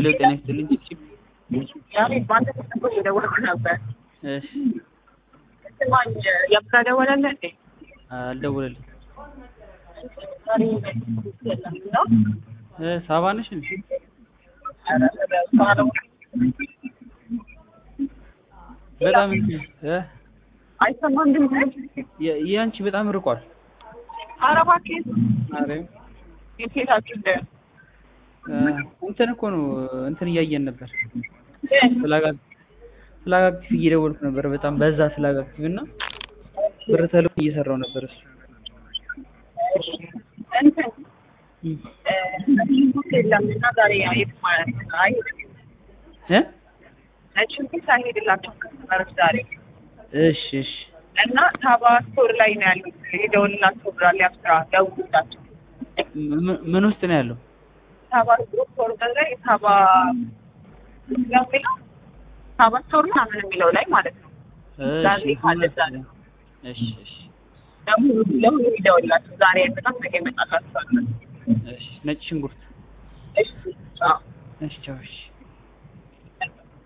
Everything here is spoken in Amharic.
ሄሎ ጤና ይስጥልኝ። ያኔ በአንተ ተሰቦ እየደወልኩ ነበር። እሺ ስማኝ የብራ ደወለልህ እንዴ? አልደወለልኝ። ዛሬ የለም ነው? እ ሳባ ነሽ እንዴ? ኧረ እሷ ነው። በጣም እንትን እ አይሰማም ድምፅ? የ- የአንቺ በጣም ርቋል። ኧረ እባክህ አረ የሴታችሁ እንደ እ እንትን እኮ ነው እንትን እያየን ነበር። ፍላግ ፍላግ አክቲቭ እየደወልኩ ነበር። በጣም በዛ ፍላግ አክቲቭ እና ብር ተልኮ እየሰራው ነበር እሱ እንትን እም። ሽንኩርት የለም እና ዛሬ አይሄድም ማለት ነው። አይሄድም እ ነጭ ሽንኩርት አይሄድላቸውም ከስተመሮች ዛሬ እሺ እሺ እና ሳባ ስቶር ላይ ነው ያሉት። የደወልላቸው ብራል ያብስራ ደውሉላቸው። ም- ምን ውስጥ ነው ያለው? ሳባ ስቶር ላይ ሳባ የሚለው ሳባ ስቶር ምናምን የሚለው ላይ ማለት ነው። ዛሬ ካለ ዛሬ እሺ እሺ ደግሞ ለሁሉ ይደውላቸው። ዛሬ በጣም ነገ ይመጣላቸዋል። እሺ ነጭ ሽንኩርት እሺ አዎ እሺ ቻው እሺ